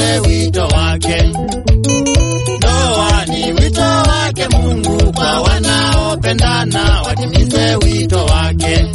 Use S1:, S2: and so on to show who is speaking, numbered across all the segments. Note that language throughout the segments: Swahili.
S1: watimize wito wake. Ndoa ni wito wake Mungu kwa wanaopendana, watimize wito wake.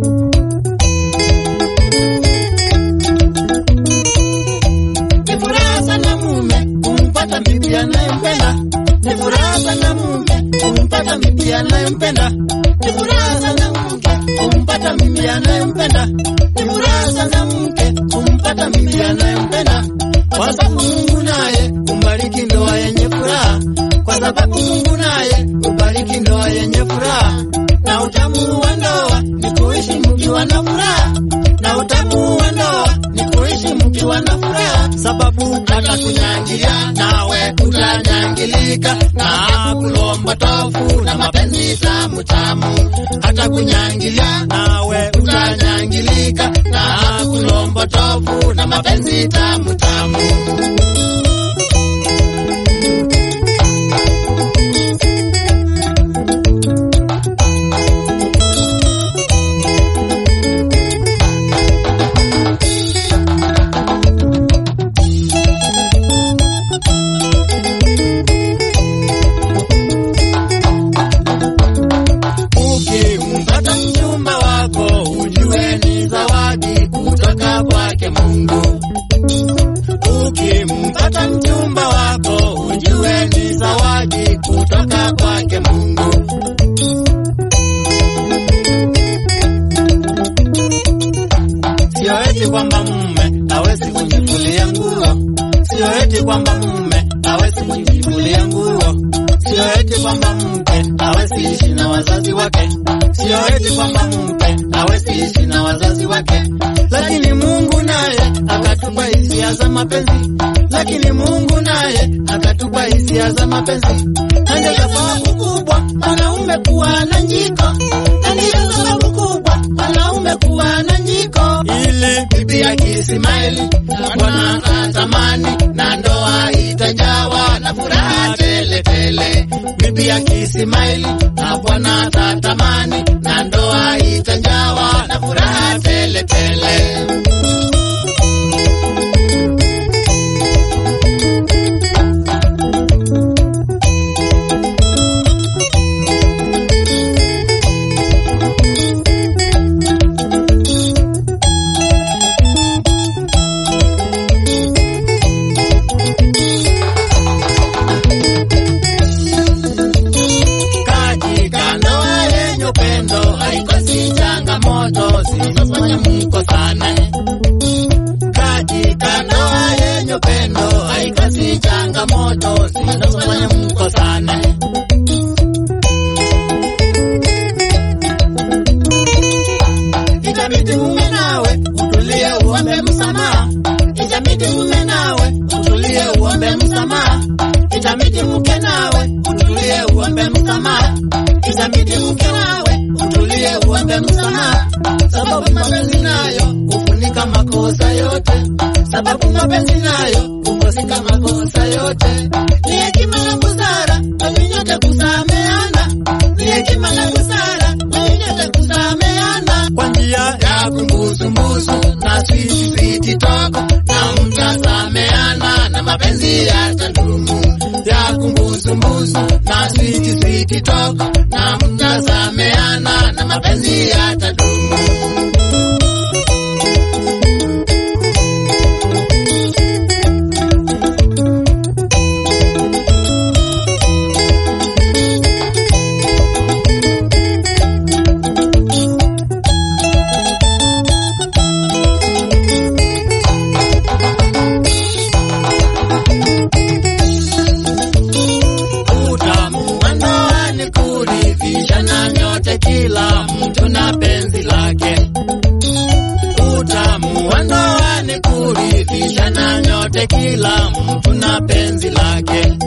S1: Ni furaha sana mume kumpata bibi anayempenda. Ni furaha sana mume kumpata bibi anayempenda. Ni furaha sana mke kumpata bibi anayempenda. Ni furaha sana mke kumpata bibi anayempenda, kwa sababu Mungu naye umbariki ndoa yenye furaha, kwa sababu Mungu naye ubariki ndoa yenye furaha. Na utamu wa ndoa ni kuishi mkiwa na furaha, na utamu wa ndoa ni kuishi mkiwa na furaha, sababu atakunyangilia nawe utanyangilika, na kulomba tofu na mapenzi tamu tamu, atakunyangilia nawe utanyangilika, na kulomba tofu na mapenzi tamu tamu. Ukimpata mchumba wako ujue ni zawadi kutoka kwake Mungu. Ukimpata mchumba wako ujue ni zawadi kutoka kwake Mungu. Sio eti kwamba mume hawezi kujifulia nguo, sio eti kwamba mume hawezi kujifulia nguo, sio eti kwamba mke hawezi ishi na wazazi wake, sio eti kwamba mke hawezi ishi na wazazi wake, lakini Mungu naye akatupa hisia za mapenzi, lakini Mungu naye akatupa hisia za mapenzi, na ndio sababu kubwa wanaume kuwa na njiko, na ndio sababu kubwa wanaume kuwa na njiko, ili bibi akisimaili bwana atamani na ndoa itajawa na furaha tele tele. Bibi akisimaili na bwana atatamani na ndoa itajawa na furaha tele tele. Katika ndoa yenye upendo haikosi changamoto zinazofanya mkosane. Katika ndoa yenye upendo haikosi changamoto zinazofanya mkosane. Itabidi mume nawe utulie uombe msamaha. Itabidi mume nawe utulie uombe msamaha. Itabidi mke nawe utulie uombe msamaha. Itabidi mke nawe utulie uombe msamaha, sababu mapenzi nayo hufunika makosa yote, sababu mapenzi nayo hufusika makosa yote. Ni hekima na busara kwenye nyote kusameana, ni hekima na busara kwenye nyote kusameana kwa njia ya kumbusumbusu na switi switi toko na mtasameana na mapenzi yatadumu ya kumbusumbusu na switi switi toko na mtasameana na mapenzi yatadumu. Utamu wa ndoa ni kuridhishana nyote, kila mtu na penzi lake. Utamu wa ndoa ni kuridhishana nyote, kila mtu na penzi lake.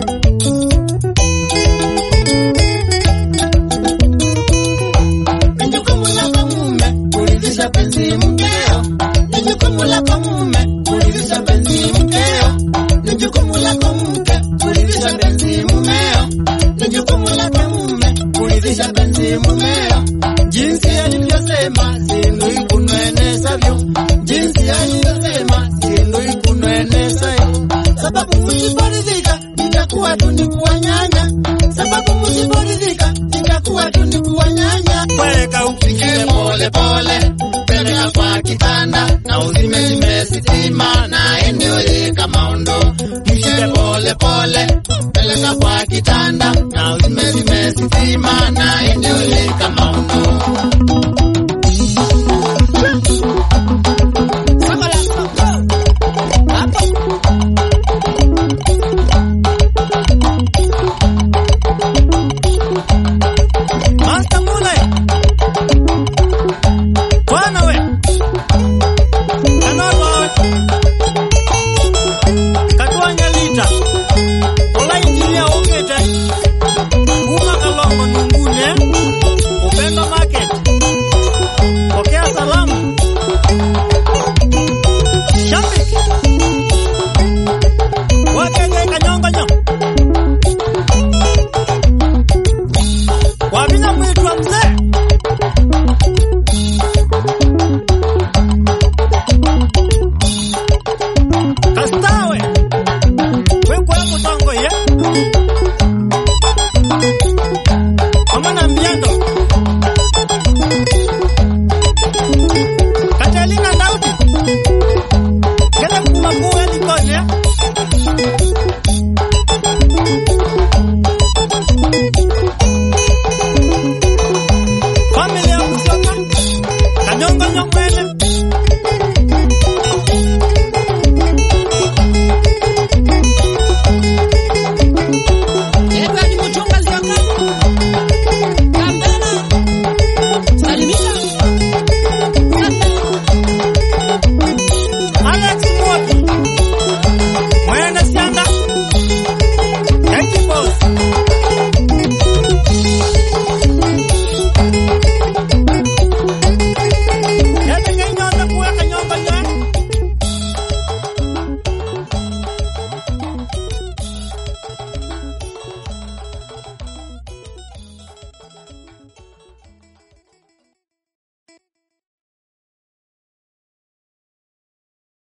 S1: Ni jukumu lako mume kuridhisha penzi mkeo, ni jukumu lako mume kuridhisha penzi mkeo, ni jukumu lako mke kuridhisha penzi mumeo, ni jukumu lako mume kuridhisha penzi mumeo. Jinsi alivyosema sindu ikunwenesavyo, jinsi alivyosema sindu ikunwenesayo, sababu msiporidhika itakuwa tu ni kuwanyanya, sababu msiporidhika itakuwa tu ni kuwanyanya. Weka ufikie pole pole, peleka kwa kitanda na uzime zime sitima na eneo